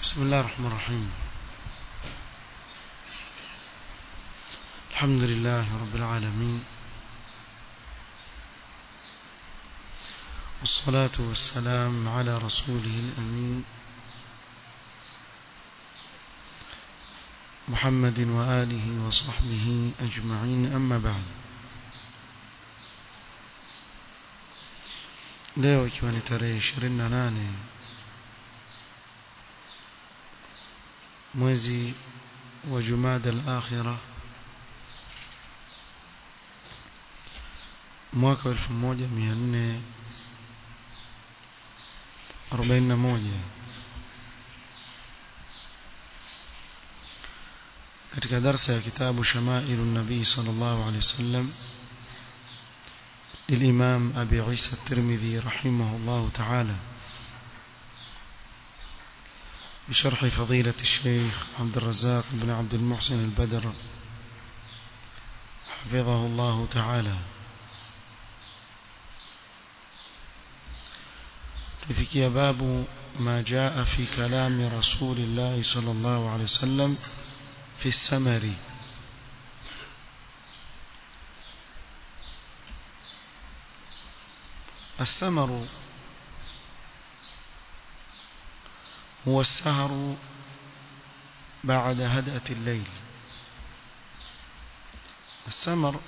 بسم الله الرحمن الرحيم الحمد لله رب العالمين والصلاة والسلام على رسوله الأمين محمد وآله وصحبه أجمعين أما بعد leo ikiwa ni tarehe 28 mwezi wa Jumada al-Akhirah mwaka wa 1441 katika darsa ya kitabu Shamailu Nabii sallallahu alaihi wasallam للإمام أبي عيسى الترمذي رحمه الله تعالى بشرح فضيلة الشيخ عبد الرزاق بن عبد المحسن البدر حفظه الله تعالى تفكي باب ما جاء في كلام رسول الله صلى الله عليه وسلم في السمر السمر هو السهر بعد هدأة الليل السمر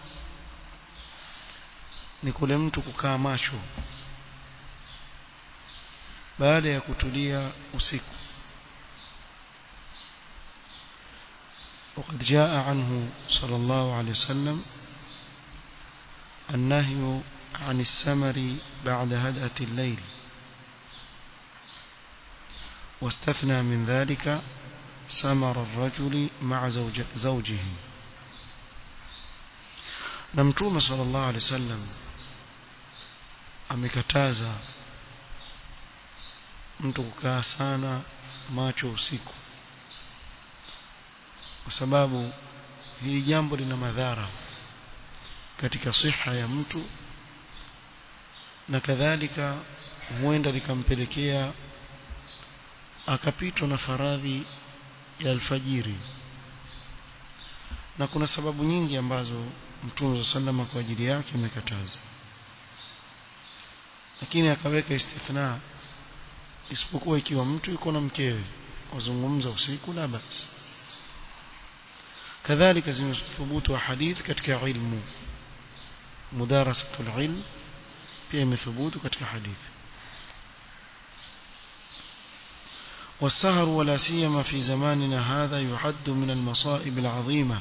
ni kule mtu kukaa macho baada ya kutulia usiku وقد جاء عنه صلى الله عليه وسلم النهي عن السمر بعد هدأة الليل واستثنى من ذلك سمر الرجل مع زوج زوجه نمتوم صلى الله عليه وسلم amekataza mtu kukaa sana macho usiku kwa sababu hili jambo lina madhara katika siha ya mtu na kadhalika huenda likampelekea akapitwa na faradhi ya alfajiri na kuna sababu nyingi ambazo Mtume sallama kwa ajili yake amekataza lakini akaweka istithna isipokuwa ikiwa mtu yuko na mkewe wazungumza usiku la basi kadhalika zimethubutu hadith katika ilmu mudarasatul ilm pia imethubutu katika hadithi والسهر ولا سيما في زماننا هذا يعد من المصائب العظيمة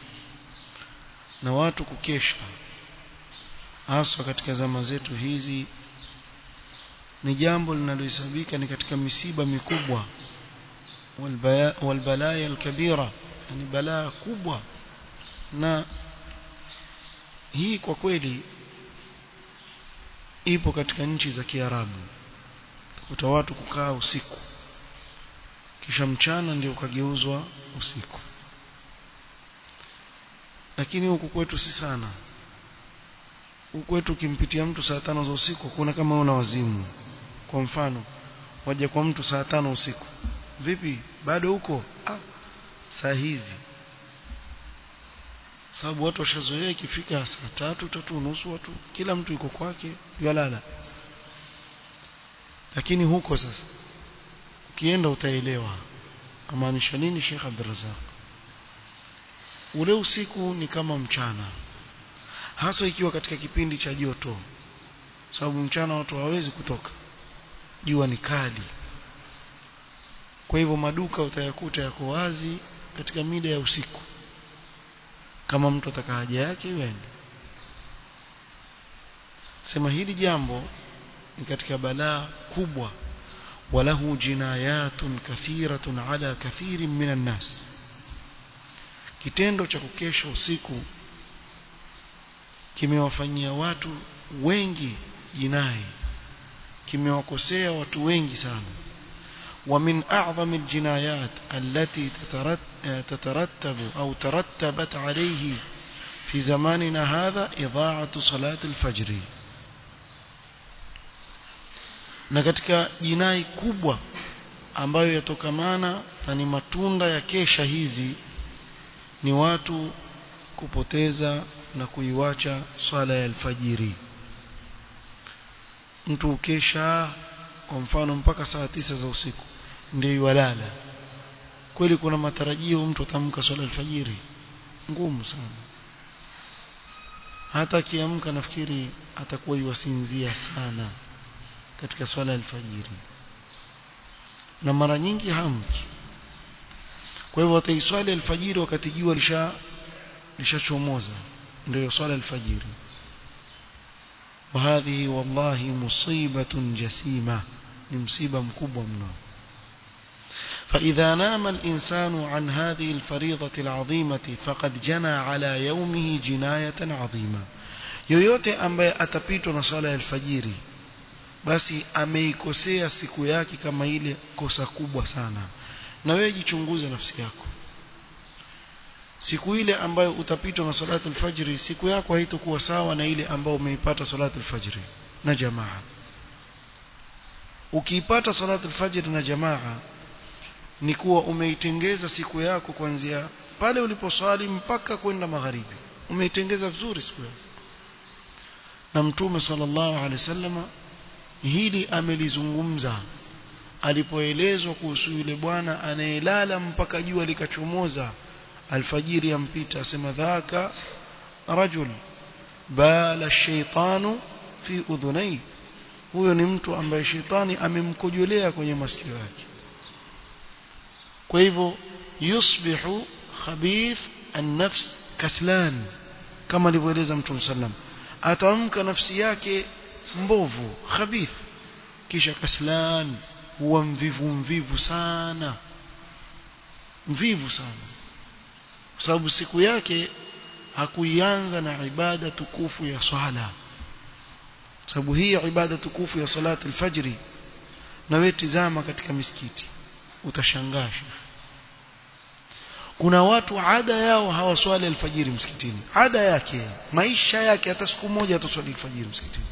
na watu kukesha hasa katika zama zetu hizi ni jambo linalohesabika ni katika misiba mikubwa walbalaya alkabira ni balaa kubwa na hii kwa kweli ipo katika nchi za Kiarabu kuta watu kukaa usiku kisha mchana ndio ukageuzwa usiku lakini huku kwetu si sana huku kwetu ukimpitia mtu saa tano za usiku kuna kama una wazimu kwa mfano waje kwa mtu saa tano usiku vipi bado huko ah, saa hizi sababu watu washazoea ikifika saa tatu tatu nusu watu kila mtu yuko kwake yalala lakini huko sasa ukienda utaelewa amaanisha nini Sheikh Abdurrazak ule usiku ni kama mchana hasa ikiwa katika kipindi cha joto sababu mchana watu hawawezi kutoka jua ni kali kwa hivyo maduka utayakuta yako wazi katika mida ya usiku kama mtu ataka haja yake iende sema hili jambo ni katika balaa kubwa walahu jinayatun kathiratun ala kathirin minan nas kitendo cha kukesha usiku kimewafanyia watu wengi jinai kimewakosea watu wengi sana ومن أعظم الجنايات التي تترتب أو ترتبت عليه في زماننا هذا إضاعة صلاة الفجر na katika jinai kubwa ambayo yatokamana na ni matunda ya kesha hizi ni watu kupoteza na kuiwacha swala ya alfajiri mtu ukesha kwa mfano mpaka saa tisa za usiku ndio iwalala kweli kuna matarajio mtu atamka swala alfajiri ngumu sana hata akiamka nafikiri atakuwa yuwasinzia sana katika swala alfajiri na mara nyingi hamki kwa hivyo ataiswali alfajiri wakati jua lisha lishachomoza ndio swala alfajiri وهذه والله مصيبة جسيمة مصيبة مكبوة منه فإذا نام الإنسان عن هذه الفريضة العظيمة فقد جنى على يومه جناية عظيمة yoyote ambaye atapitwa na swala ya alfajiri basi ameikosea siku yake kama ile kosa kubwa sana na wewe jichunguze nafsi yako siku ile ambayo utapitwa na salatu alfajiri siku yako haitakuwa sawa na ile ambayo umeipata salatu alfajiri na jamaa ukiipata salatu alfajiri na jamaa ni kuwa umeitengeza siku yako kuanzia pale uliposwali mpaka kwenda magharibi umeitengeza vizuri siku yako na mtume sallallahu alaihi wasallam hili amelizungumza alipoelezwa kuhusu yule bwana anayelala mpaka jua likachomoza alfajiri yampita asema dhaka rajul bala shaitanu fi udhunai huyo ni mtu ambaye shetani amemkojolea kwenye masikio yake kwa hivyo yusbihu khabith an-nafs kaslan kama alivyoeleza mtume sallam atamka nafsi yake mbovu khabith kisha kaslan huwa mvivu mvivu sana mvivu sana kwa sababu siku yake hakuianza na ibada tukufu ya swala sababu hii ibada tukufu ya salatu alfajri na wewe tizama katika misikiti utashangaa kuna watu ada yao hawaswali alfajiri msikitini ada yake maisha yake hata siku moja ataswali alfajiri msikitini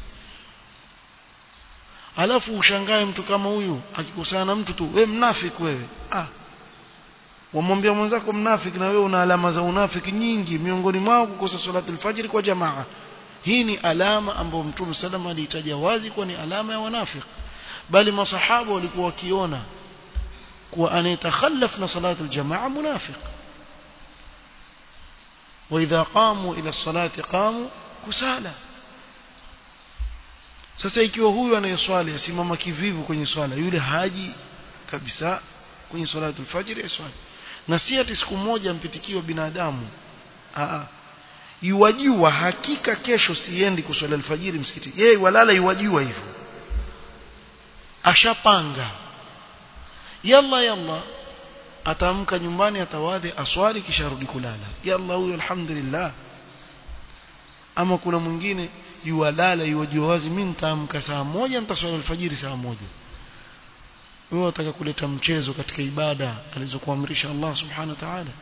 alafu ushangae mtu kama huyu akikusana na mtu tu we mnafiki wewe ah wamwambia mwenzako mnafiki na wewe una alama za unafiki nyingi miongoni mwao kukosa salatu alfajiri kwa jamaa hii ni alama ambayo mtume salama aliitaja wazi kuwa ni alama ya wanafiki bali masahaba walikuwa wakiona kuwa anayetakhallaf na salatu aljamaa munafiq واذا قاموا الى الصلاه قاموا kusala sasa ikiwa huyu anayeswali asimama kivivu kwenye swala yule haji kabisa kwenye salatu alfajr aswali na si ati siku moja mpitikiwa binadamu a yuwajua hakika kesho siendi kuswali alfajiri msikiti yeye walala yuwajua hivyo ashapanga yalla yalla ataamka nyumbani atawadhi aswali kisha rudi kulala yalla huyo alhamdulillah ama kuna mwingine yuwalala yuwajua wazi mimi nitaamka saa moja nitaswali alfajiri saa moja wewe unataka kuleta mchezo katika ibada alizokuamrisha Allah subhanahu wa ta'ala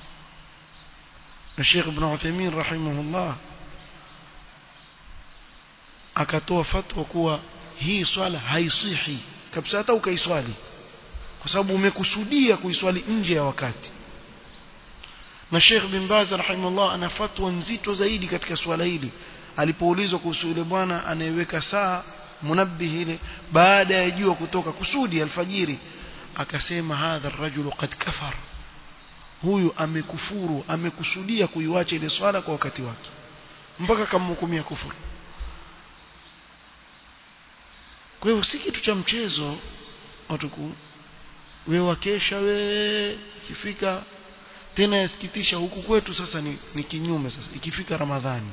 na Sheikh Ibn Uthaymeen rahimahullah akatoa fatwa kuwa hii swala haisihi kabisa hata ukaiswali kwa sababu umekusudia kuiswali nje ya wakati na Sheikh bin Baz rahimahullah ana fatwa nzito zaidi katika swala hili alipoulizwa kuhusu yule bwana anayeweka saa munabbihi ile baada ya jua kutoka kusudi alfajiri akasema hadha rajulu qad kafar huyu amekufuru amekusudia kuiwacha ile swala kwa wakati wake mpaka kamhukumia kufuru kwa hivyo si kitu cha mchezo watu we wakesha we ikifika tena yasikitisha huku kwetu sasa ni, ni kinyume sasa ikifika ramadhani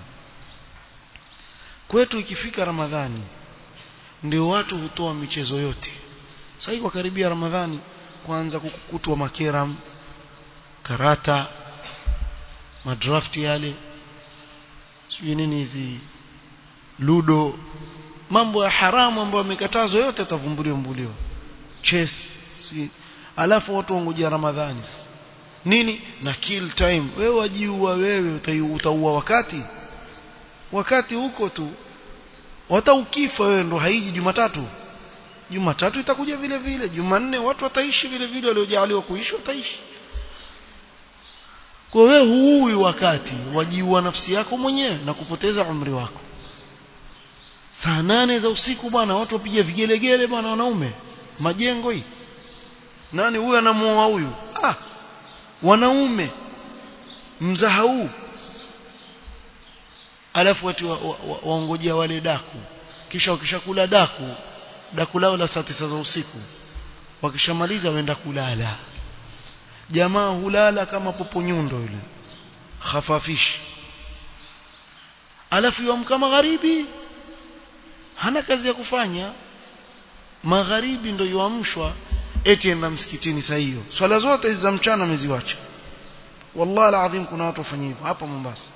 kwetu ikifika ramadhani ndio watu hutoa michezo yote sasa kwa karibia ramadhani kwanza kukutwa makeram karata madrafti yale sijui nini hizi ludo mambo ya haramu ambayo yamekatazwa yote yatavumbuliwa mbuliwa chess sijui alafu watu wangojea ramadhani sasa nini na kill time wewe wajiua wewe utaua wakati wakati huko tu hata ukifa wewe ndo haiji Jumatatu Jumatatu itakuja vile vile Jumanne watu wataishi vile vile waliojaliwa kuishi wataishi kwa wewe huui wakati wajiua nafsi yako mwenyewe na kupoteza umri wako saa nane za usiku bwana watu wapiga vigelegele bwana wanaume majengo hii nani huyu anamuoa huyu ah wanaume mzaha huu alafu watu waongojea wa, wa, wale daku kisha wakishakula daku daku lao la saa tisa za usiku wakishamaliza waenda kulala jamaa hulala kama popo nyundo yule khafafishi alafu yamka magharibi hana kazi ya kufanya magharibi ndio yuamshwa eti enda msikitini saa hiyo swala zote hizi za mchana ameziwacha wallahi alazim kuna watu wafanya hivyo hapa Mombasa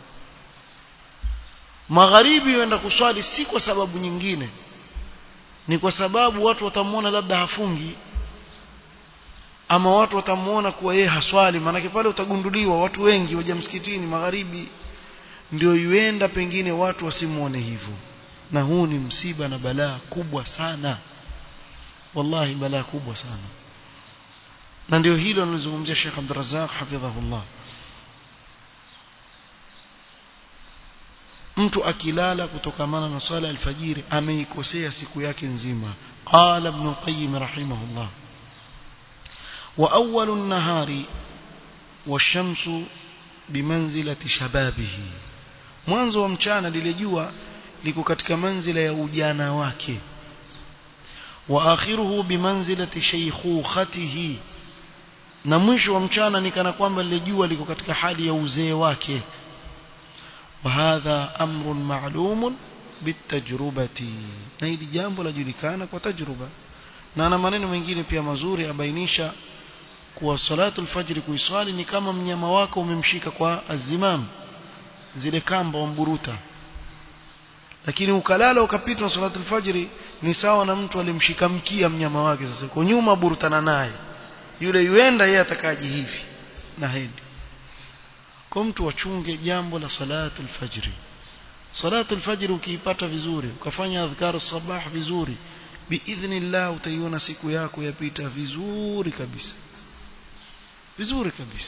magharibi waenda kuswali si kwa sababu nyingine ni kwa sababu watu watamuona labda hafungi ama watu watamuona kuwa yeye haswali maanake pale utagunduliwa watu wengi waja msikitini magharibi ndio yuenda pengine watu wasimuone hivyo na huu ni msiba na balaa kubwa sana wallahi balaa kubwa sana na ndio hilo analizungumzia Sheikh Abdul Razzaq hafidhahullah mtu akilala kutokamana na swala alfajiri ameikosea siku yake nzima qala ibn qayyim rahimahullah wa awwalu an-nahari wash-shamsu bimanzilati shababihi mwanzo wa mchana lile jua liko katika manzila ya ujana wake wa akhiruhu bimanzilati shaykhukhatihi na mwisho wa mchana ni kana kwamba lile jua liko katika hali ya uzee wake وهذا أمر معلوم بالتجربة na hili jambo lajulikana kwa tajruba na ana maneno mengine pia mazuri abainisha kuwa salatu alfajr kuiswali ni kama mnyama wako umemshika kwa azimam zile kamba wamburuta lakini ukalala ukapitwa salatu alfajr ni sawa na mtu alimshika mkia mnyama wake sasa kwa nyuma burutana naye yule yuenda yeye atakaji hivi na hendi kwa mtu wachunge jambo la salatu alfajri salatu alfajri ukiipata vizuri ukafanya adhkar sabah vizuri biidhnillah utaiona siku yako yapita vizuri kabisa vizuri kabisa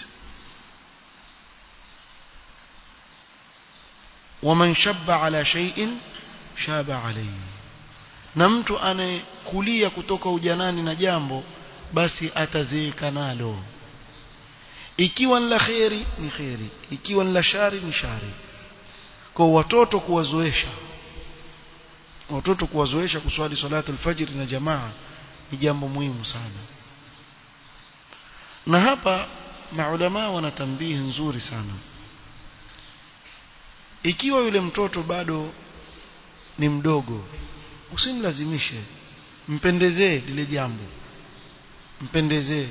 waman shabba ala shay'in shaba alayhi na mtu anayekulia kutoka ujanani na jambo basi atazeeka nalo ikiwa ni la kheri ni kheri ikiwa ni la shari ni shari kwa watoto kuwazoesha watoto kuwazoesha kuswali salatu alfajr na jamaa ni jambo muhimu sana na hapa maulama wana tambihi nzuri sana ikiwa yule mtoto bado ni mdogo usimlazimishe mpendezee lile jambo mpendezee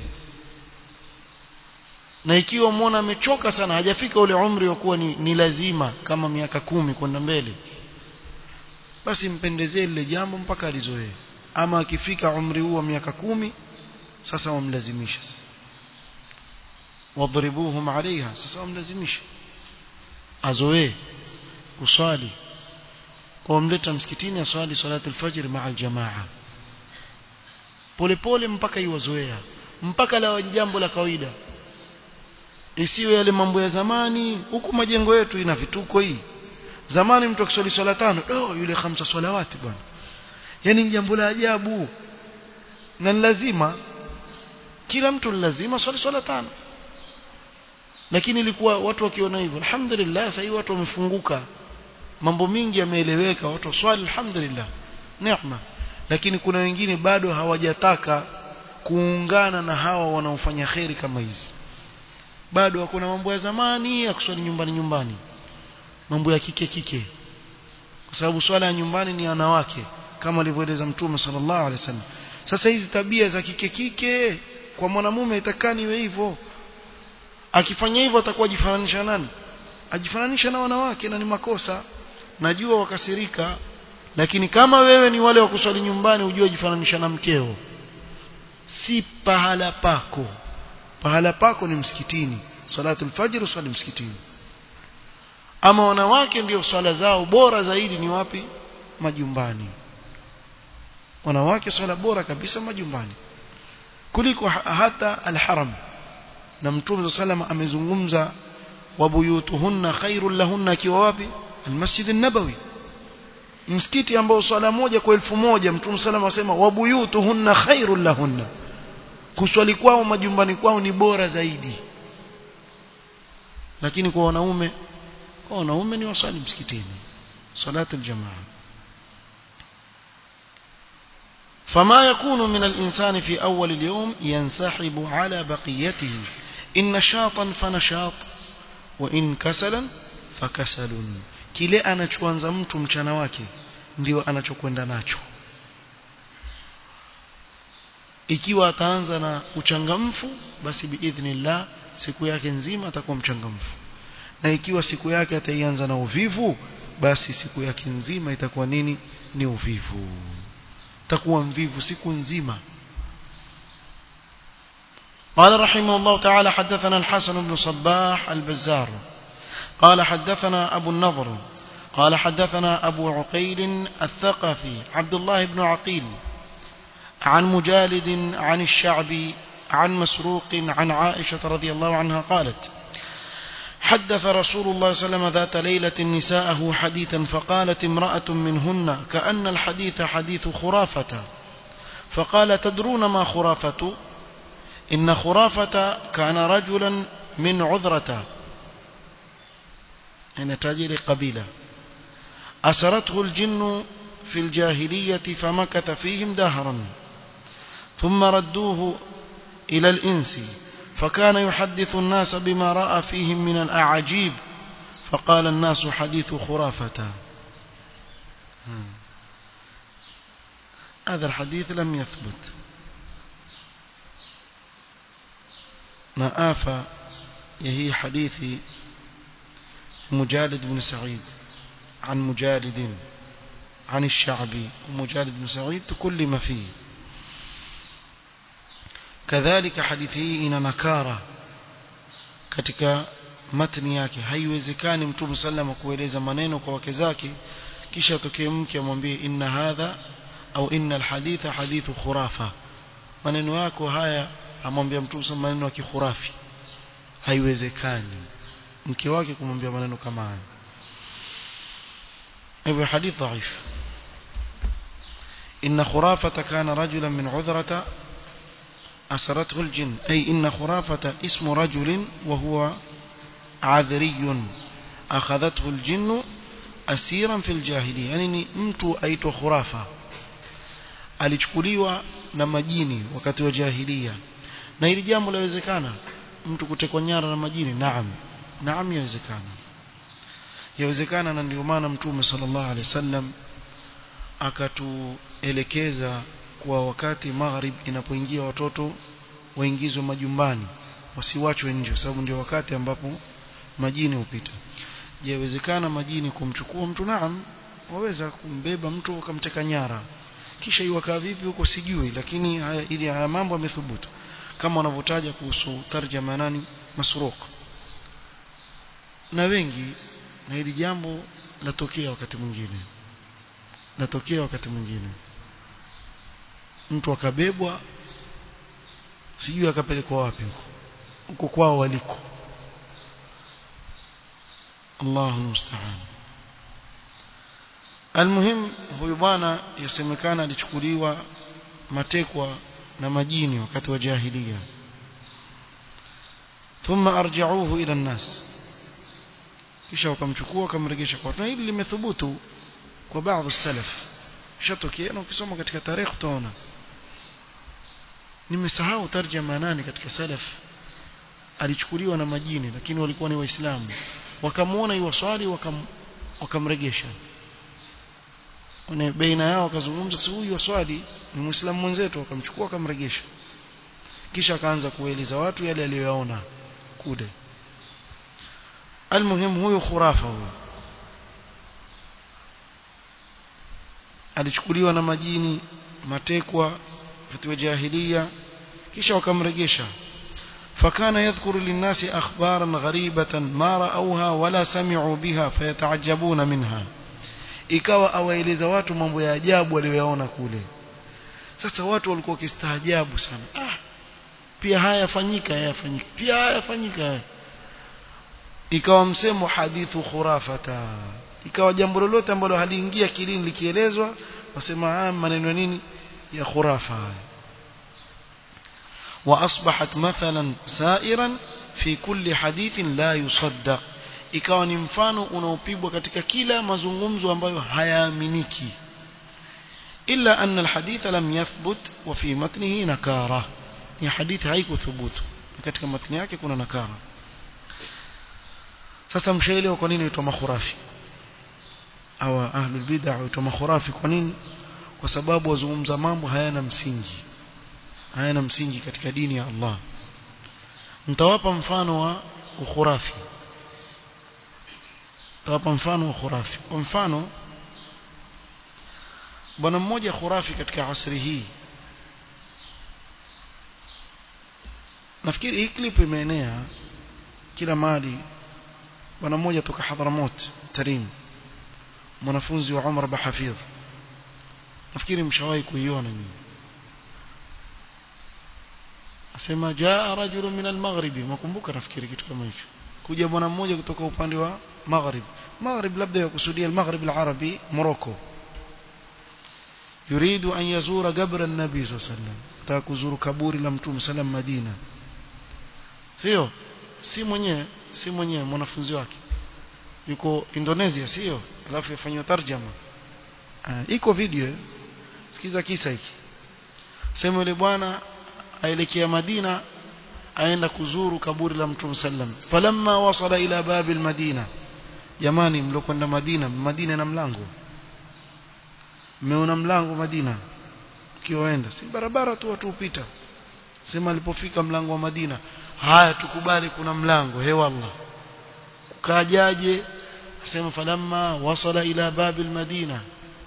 na ikiwa muona amechoka sana hajafika ule umri wa kuwa ni, ni lazima kama miaka kumi kwenda mbele basi mpendezee lile jambo mpaka alizoee ama akifika umri huu wa miaka kumi sasa wamlazimisha wadhribuhum alaiha sasa wamlazimisha azoee kuswali kwa wamleta msikitini aswali salatu alfajr maa aljamaa polepole mpaka iwazoea mpaka la jambo la kawaida isiwe yale mambo ya zamani huku majengo yetu ina vituko hii zamani mtu akiswali swala tano oh yule khamsa salawati bwana yani ni jambo la ajabu na ni lazima kila mtu ni lazima swali swala tano lakini ilikuwa watu wakiona hivyo alhamdulillah sasa watu wamefunguka mambo mingi yameeleweka watu swali alhamdulillah neema lakini kuna wengine bado hawajataka kuungana na hawa wanaofanya kheri kama hizi bado hakuna mambo ya zamani ya kuswali nyumbani nyumbani mambo ya kike kike kwa sababu swala ya nyumbani ni wanawake kama alivyoeleza mtume sallallahu alaihi wasallam sasa hizi tabia za kike kike kwa mwanamume itakani iwe hivyo akifanya hivyo atakuwa ajifananisha nani ajifananisha na wanawake na ni makosa najua wakasirika lakini kama wewe ni wale wa kuswali nyumbani ujue ajifananisha na mkeo si pahala pako pahala pako ni msikitini salatu alfajr uswali msikitini ama wanawake ndio swala zao bora zaidi ni wapi majumbani wanawake swala bora kabisa majumbani kuliko hata alharam na mtume sallam amezungumza wabuyutuhunna khairul lahunna akiwa wapi almasjid an-nabawi msikiti ambao swala moja kwa elfu moja mtume sallam asema wabuyutuhunna khairul lahunna kuswali kwao majumbani kwao ni bora zaidi lakini kwa wanaume kwa wanaume ni waswali msikitini salatu aljamaa فما يكون من الإنسان في أول اليوم ينسحب على بقيته إن نشاطا فنشاط وإن كسلا فكسل kile anachoanza mtu mchana wake ndio anachokwenda nacho ikiwa ataanza na uchangamfu basi biidhnillah siku yake nzima atakuwa mchangamfu na ikiwa siku yake ataianza na uvivu basi siku yake nzima itakuwa nini ni uvivu takuwa mvivu siku nzima قال رحمه الله تعالى حدثنا الحسن بن صباح البزار قال حدثنا أبو النضر قال حدثنا أبو عقيل الثقفي عبد الله بن عقيل عن مجالد عن الشعبي عن مسروق عن عائشة رضي الله عنها قالت حدث رسول الله صلى الله عليه وسلم ذات ليلة نساءه حديثا فقالت امرأة منهن كأن الحديث حديث خرافة فقال تدرون ما خرافة إن خرافة كان رجلا من عذرة يعني تاجر قبيلة أسرته الجن في الجاهلية فمكث فيهم دهرا ثم ردوه إلى الإنس فكان يحدث الناس بما رأى فيهم من الأعاجيب فقال الناس حديث خرافة هذا الحديث لم يثبت نآفى يهي حديث مجالد بن سعيد عن مجالد عن الشعبي ومجالد بن سعيد كل ما فيه kadhalika hadithi hii ina nakara katika matni yake haiwezekani mtume sallama kueleza maneno kwa wake zake kisha atokee mke amwambie inna hadha au inna alhaditha hadithu khurafa maneno yako haya amwambia mtume sallama maneno ya kikhurafi haiwezekani mke wake kumwambia maneno kama haya hivyo hadith dhaif inna khurafata kana rajulan min udhrata أسرته الجن أي إن خرافة اسم رجل وهو عذري أخذته الجن أسيرا في الجاهلية يعني mtu aitwa khurafa alichukuliwa na majini wakati wa jahiliya na hili jambo lawezekana mtu kutekwa nyara na majini naam naam yawezekana yawezekana na ndio maana mtume sallallahu alaihi wasallam akatuelekeza kwa wakati maghrib inapoingia watoto waingizwe majumbani wasiwachwe nje kwa sababu ndio wakati ambapo majini hupita je yawezekana majini kumchukua mtu naam waweza kumbeba mtu wakamteka nyara kisha iwakaa vipi huko sijui lakini haya ili haya mambo yamethubutu kama wanavyotaja kuhusu tarjama nani masruq na wengi na hili jambo latokea wakati mwingine latokea wakati mwingine mtu akabebwa sijui akapelekwa wapi huko huko kwao waliko Allahu musta'an Almuhim huyu bwana yasemekana alichukuliwa matekwa na majini wakati wa jahiliya thumma arja'uhu ila an-nas kisha wakamchukua wakamrejesha kwa watu na hili limethubutu kwa baadhi salaf shatokea na ukisoma katika tarehe utaona nimesahau tarjama nani katika salaf alichukuliwa na majini lakini walikuwa ni waislamu wakamuona yuwaswali wakam, wakamregesha wana baina yao wakazungumza si huyu waswali ni muislamu mwenzetu wakamchukua wakamregesha kisha akaanza kueleza watu yale aliyoyaona kule almuhim huyu khurafa huyu alichukuliwa na majini matekwa katika jahiliya kisha wakamregesha fakana yadhkuru linnasi akhbaran gharibatan ma ra'awha wala sami'u biha fayata'ajjabuna minha ikawa awaeleza watu mambo ya ajabu aliyoyaona kule sasa watu walikuwa wakistaajabu sana ah pia haya yafanyika haya yafanyika pia haya yafanyika haya ikawa msemo hadithu khurafata ikawa jambo lolote ambalo haliingia kilini likielezwa wasema haya maneno nini ya khurafa haya واصبحت مثلا سائرا في كل حديث لا يصدق ikawa ni mfano unaopigwa katika kila mazungumzo ambayo hayaaminiki illa anna alhadith lam yathbut wa fi matnihi nakara ni hadithi haikuthubutu katika matni yake kuna nakara sasa mshaelewa kwa nini huitwa makhurafi au ahlul bid'ah huitwa makhurafi kwa nini kwa sababu wazungumza mambo hayana msingi hayana msingi katika dini ya Allah nitawapa mfano wa ukhurafi nitawapa mfano wa khurafi kwa mfano bwana mmoja khurafi katika asri hii nafikiri hii clip imeenea kila mahali bwana mmoja toka Hadramot Tarim mwanafunzi wa Umar Bahafidh nafikiri mshawahi kuiona nyinyi asema jaa rajulun min al-maghribi makumbuka nafikiri kitu kama hicho kuja bwana mmoja kutoka upande wa maghrib maghrib labda yakusudia al-maghrib al-arabi Morocco yuridu an yazura qabr an-nabi sallallahu alayhi wasallam taka kuzuru kaburi la mtume sallam Madina sio si mwenyewe si mwenyewe mwanafunzi wake yuko Indonesia sio alafu yafanywa tarjama iko video sikiza kisa hiki sema yule bwana aelekea Madina aenda kuzuru kaburi la Mtume sallam falamma wasala ila babi almadina jamani mlokwenda Madina Madina na mlango mmeona mlango Madina kioenda si barabara tu watu upita sema alipofika mlango wa Madina haya tukubali kuna mlango he wallah kukajaje sema falamma wasala ila babi almadina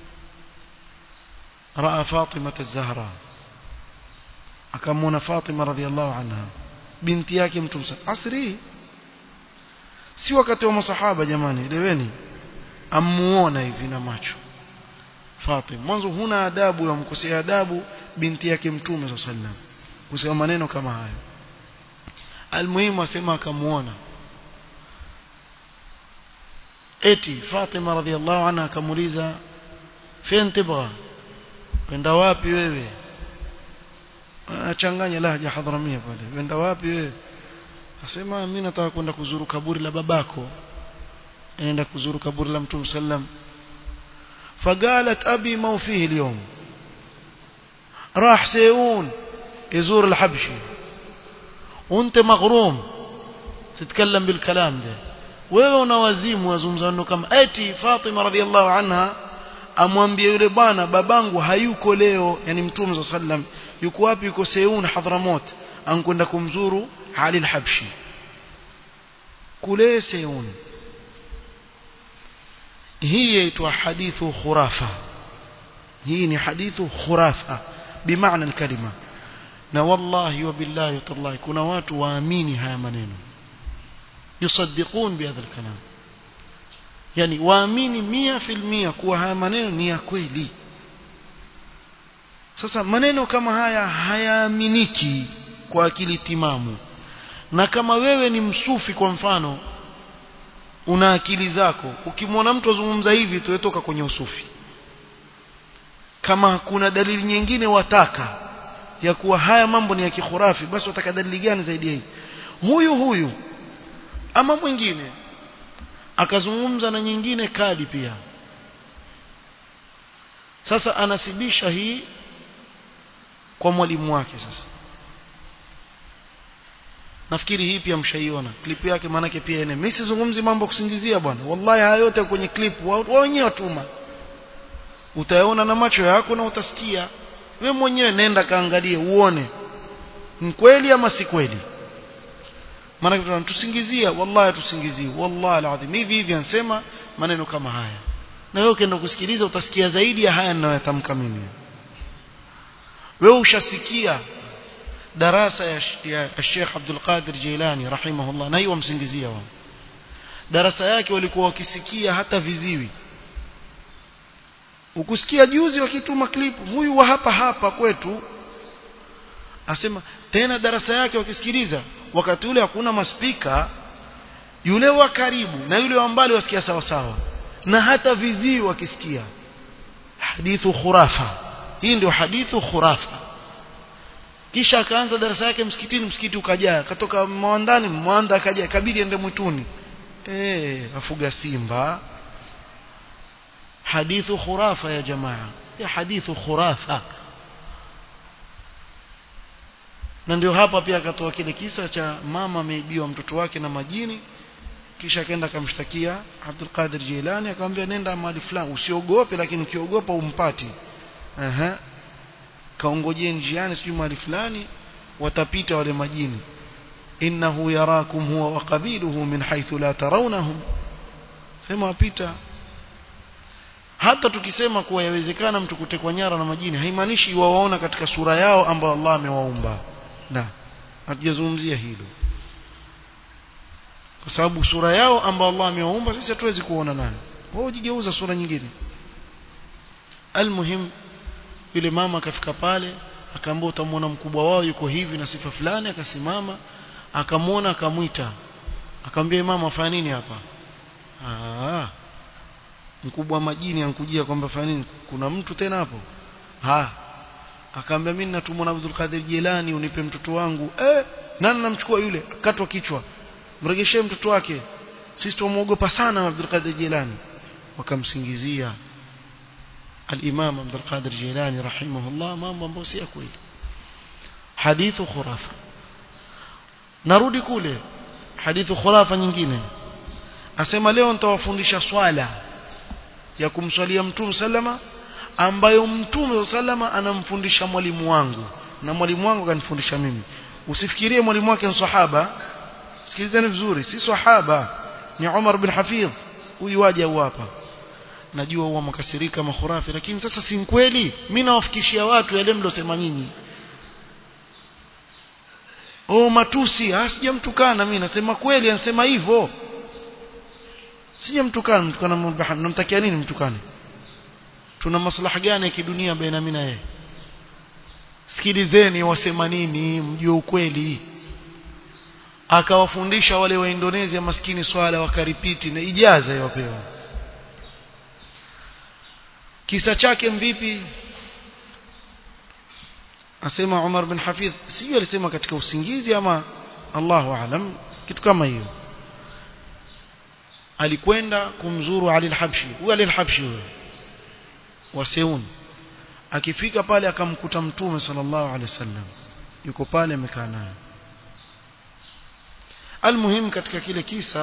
raa Fatima az-Zahra akamwona Fatima radhiallahu anha binti yake mtume asri si wakati wa masahaba jamani eleweni amuona hivi na macho Fatima mwanzo huna adabu ya mkosea adabu binti yake mtume sallam kusema maneno kama hayo almuhimu asema akamuona eti Fatima radhiallahu anha akamuuliza fen tibgha kwenda wapi wewe achanganya lahja hadramia pale wenda wapi wewe asema mimi nataka kwenda kuzuru kaburi la babako naenda kuzuru kaburi la mtume sallam فقالت أبي ما فيه اليوم راح سيئون يزور الحبشي وانت مغروم تتكلم بالكلام ده wewe unawazimu wazungumza neno kama eti Fatima radhiallahu anha amwambie yule bwana babangu hayuko leo yani mtume sallam yuko wapi yuko Seun Hadramot ankwenda kumzuru Ali al-Habshi kule Seun hii yaitwa hadithu khurafa hii ni hadithu khurafa bimaana alkalima na wallahi wa billahi tallahi kuna watu waamini haya maneno yusaddiqun bihadha alkalam yani waamini mia filmia kuwa haya maneno ni ya kweli sasa maneno kama haya hayaaminiki kwa akili timamu na kama wewe ni msufi kwa mfano una akili zako ukimwona mtu azungumza hivi tuwetoka kwenye usufi kama kuna dalili nyingine wataka ya kuwa haya mambo ni ya kikhurafi basi wataka dalili gani zaidi ya hii huyu huyu ama mwingine akazungumza na nyingine kadi pia sasa anasibisha hii kwa mwalimu wake sasa nafikiri hii pia mshaiona clip yake maanake pia ene mimi sizungumzi mambo kusingizia bwana wallahi haya yote kwenye clip wao wenyewe watuma utayaona na macho yako na utasikia wewe mwenyewe nenda kaangalie uone ni kweli ama si kweli maana tuntusingizia wallahi tusingizii wallahi alazim hivi hivi ansema maneno kama haya na wewe ukienda kusikiliza utasikia zaidi ya haya ninayotamka mimi wewe ushasikia darasa ya, ya Sheikh Abdul Qadir Jilani rahimahullah na hiyo wamsingizia wao darasa yake walikuwa wakisikia hata viziwi ukusikia juzi wakituma klipu huyu wa hapa hapa kwetu asema tena darasa yake wakisikiliza wakati ule hakuna maspika yule wa karibu na yule wa mbali wasikia sawa sawa na hata vizii wakisikia hadithu khurafa hii ndio hadithu khurafa kisha akaanza darasa yake msikitini msikiti ukajaa katoka mwandani mwanda akaja kabidi ende mwituni eh afuga simba hadithu khurafa ya jamaa ya hadithu khurafa na ndio hapa pia akatoa kile kisa cha mama ameibiwa mtoto wake na majini kisha akaenda akamshtakia Abdul Qadir Jilani akamwambia nenda mahali fulani usiogope lakini ukiogopa umpati aha kaongojee njiani sijui mahali fulani watapita wale majini innahu yarakum huwa wa qabiluhu min haythu la tarawnahum sema wapita hata tukisema kuwa yawezekana mtu kutekwa nyara na majini haimaanishi wawaona katika sura yao ambayo Allah amewaumba la hatujazungumzia hilo kwa sababu sura yao ambayo Allah amewaumba sisi hatuwezi kuona nayo wao hujigeuza sura nyingine almuhim yule mama akafika pale akaambia utamwona mkubwa wao yuko hivi na sifa fulani akasimama akamwona akamwita akamwambia mama afanya nini hapa ah mkubwa wa majini ankujia kwamba fanya nini kuna mtu tena hapo ha akaambia mimi natumwa na Abdul Qadir Jilani unipe mtoto wangu eh nani namchukua yule katwa kichwa mregeshee mtoto wake sisi tumuogopa sana Abdul Qadir Jilani wakamsingizia الإمام عبد القادر جيلاني رحمه الله mambo ambayo si kweli hadithu khurafa narudi kule hadithu khurafa nyingine asema leo nitawafundisha swala ya kumswalia mtume sallama ambayo mtume sallama anamfundisha mwalimu wangu na mwalimu wangu kanifundisha mimi usifikirie mwalimu wake ni sahaba sikilizeni vizuri si sahaba ni Umar bin Hafidh huyu waje hapa najua huwa makasirika makhurafi lakini sasa si kweli mimi nawafikishia watu yale mlosema nyinyi oh matusi sijamtukana mimi nasema kweli anasema hivyo sijamtukana mtukana mubaham namtakia nini mtukane tuna maslaha gani ya kidunia baina mimi na yeye sikilizeni wasema nini mjue ukweli akawafundisha wale wa Indonesia maskini swala wakaripiti na ijaza yapewa kisa chake mvipi asema Umar bin Hafidh sijui alisema katika usingizi ama Allahu aalam kitu kama hiyo alikwenda kumzuru Ali al-Habshi huyo Ali al-Habshi huyo wa Seun akifika pale akamkuta mtume sallallahu alaihi wasallam yuko pale amekaa naye almuhim katika kile kisa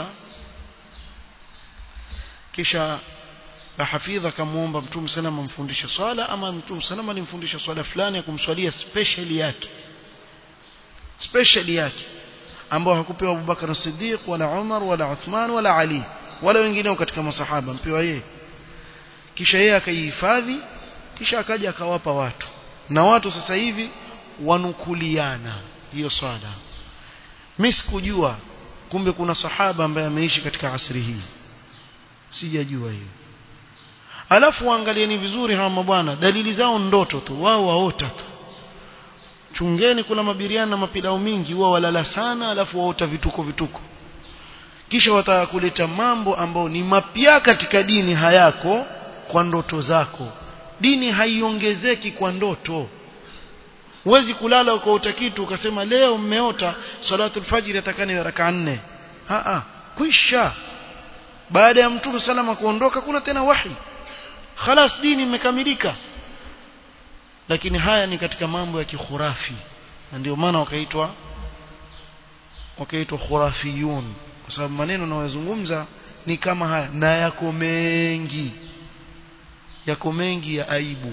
kisha na hafidha akamuomba mtume sana amfundishe swala ama mtume sana alimfundisha swala fulani ya kumswalia special yake special yake ambao hakupewa Abubakar Siddiq wala Umar wala Uthman wala Ali wala wengineo katika masahaba mpewa yeye kisha yeye akaihifadhi kisha akaja akawapa watu na watu sasa hivi wanukuliana hiyo swala mimi sikujua kumbe kuna sahaba ambaye ameishi katika asri hii sijajua hiyo alafu waangalieni vizuri hawa mabwana dalili zao ndoto tu wao waota tu chungeni kuna mabiriani na mapilao mingi wao walala sana alafu waota vituko vituko kisha wataka kuleta mambo ambayo ni mapya katika dini hayako kwa ndoto zako dini haiongezeki kwa ndoto huwezi kulala ukaota kitu ukasema leo mmeota salatul fajr atakani raka nne a a kwisha baada ya mtume salama kuondoka kuna tena wahi khalas dini imekamilika lakini haya ni katika mambo ya kikhurafi na ndio maana wakaitwa wakaitwa khurafiyun kwa sababu maneno yanayozungumza ni kama haya na yako mengi yako mengi ya aibu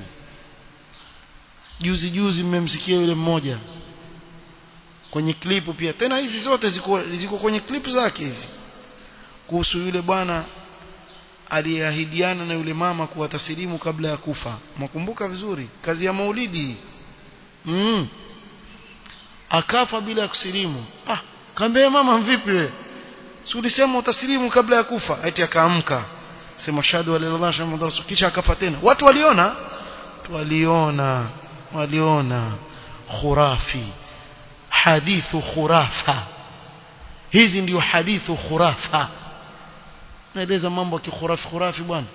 juzi juzi mmemsikia yule mmoja kwenye klipu pia tena hizi zote ziko ziko kwenye klipu zake hivi kuhusu yule bwana aliyeahidiana na yule mama kuwa tasilimu kabla ya kufa mwakumbuka vizuri kazi ya maulidi mm. akafa bila ya kusilimu ah kaambia mama vipi wewe si ulisema utasilimu kabla ya kufa eti akaamka sema shahadu la ilaha illallah rasul kisha akafa tena watu waliona waliona waliona khurafi hadithu khurafa hizi ndio hadithu khurafa naeleza mambo ya kikhurafi khurafi bwana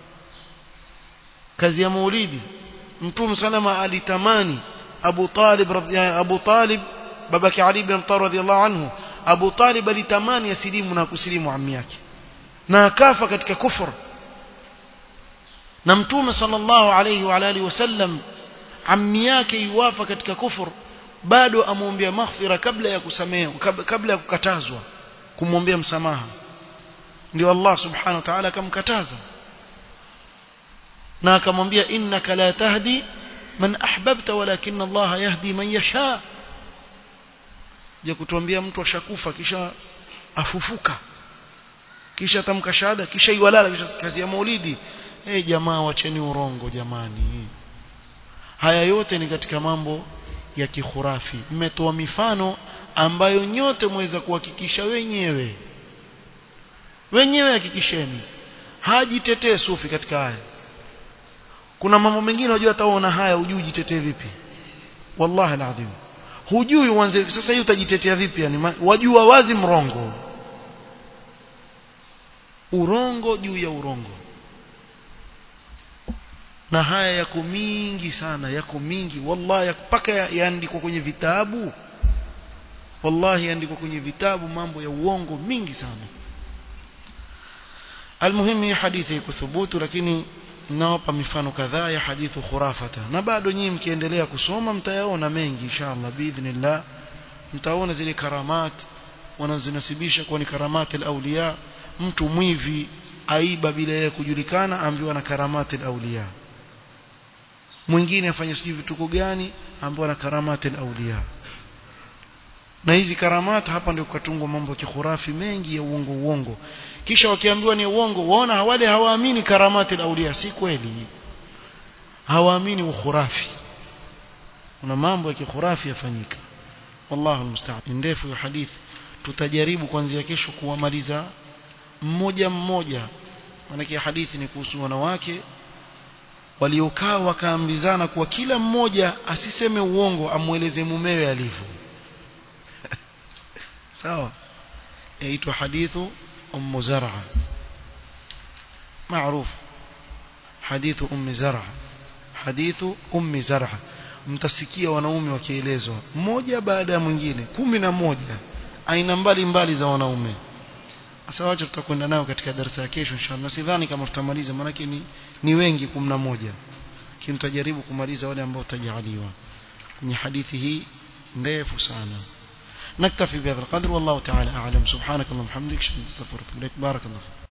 kazi ya maulidi mtume salama alitamani Abu Talib Abu Talib babake Ali bin Talib radhiallahu anhu Abu Talib alitamani asilimu na kusilimu ammi yake na akafa katika kufur na mtume sallallahu alayhi wa alihi wasallam ammi yake yuwafa katika kufur bado amwombea maghfira kabla ya kusamehewa kabla ya kukatazwa kumwombea msamaha ndio Allah subhanahu wa ta'ala akamkataza na akamwambia innaka la tahdi man ahbabta walakin Allah yahdi man yasha je kutuambia mtu ashakufa kisha afufuka kisha tamka shahada kisha iwalala kisha kazi ya maulidi eh hey, jamaa wacheni urongo jamani haya yote ni katika mambo ya kikhurafi mmetoa mifano ambayo nyote mweza kuhakikisha wenyewe wenyewe hakikisheni hajitetee sufi katika haya kuna mambo mengine unajua hataona haya hujui jitetee vipi wallahi alazim hujui uanze sasa hii utajitetea vipi yani wajua wazi mrongo urongo juu ya urongo na haya yako mingi sana yako mingi wallahi mpaka yaandikwa kwenye vitabu wallahi yaandikwa kwenye vitabu mambo ya uongo mingi sana almuhimu hii hadithi iko thubutu lakini nawapa mifano kadhaa ya hadithu khurafata na bado nyinyi mkiendelea kusoma mtayaona mengi inshallah biidhnillah mtaona zile karamat wanazinasibisha kuwa ni karamati al-awliya mtu mwivi aiba bila yeye kujulikana ambiwa na karamati al-awliya mwingine afanye sijui vituko gani ambiwa na karamati al-awliya na hizi karamati hapa ndio kukatungwa mambo ya kikhurafi mengi ya uongo uongo kisha wakiambiwa ni uongo waona wale hawaamini karamati al-awliya si kweli hawaamini ukhurafi kuna mambo ya kikhurafi yafanyika wallahu almusta'an ndefu ya hadithi tutajaribu kuanzia kesho kuwamaliza mmoja mmoja maana hadithi ni kuhusu wanawake waliokaa wakaambizana kuwa kila mmoja asiseme uongo amueleze mumewe alivyo sawa yaitwa hadithu ummu zar'a معروف حديث أم زرع حديث أم زرع mtasikia wanaume wakielezwa mmoja baada ya mwingine kumi na moja aina mbali mbali za wanaume sasa wacha tutakwenda nao katika darasa ya kesho inshallah sidhani kama tutamaliza maana ni ni wengi 11 lakini tutajaribu kumaliza wale ambao tutajaliwa kwenye hadithi hii ndefu sana نكتفي بهذا القدر والله تعالى أعلم سبحانك اللهم وبحمدك اشهد ان لا اله الا انت استغفرك واتوب اليك بارك الله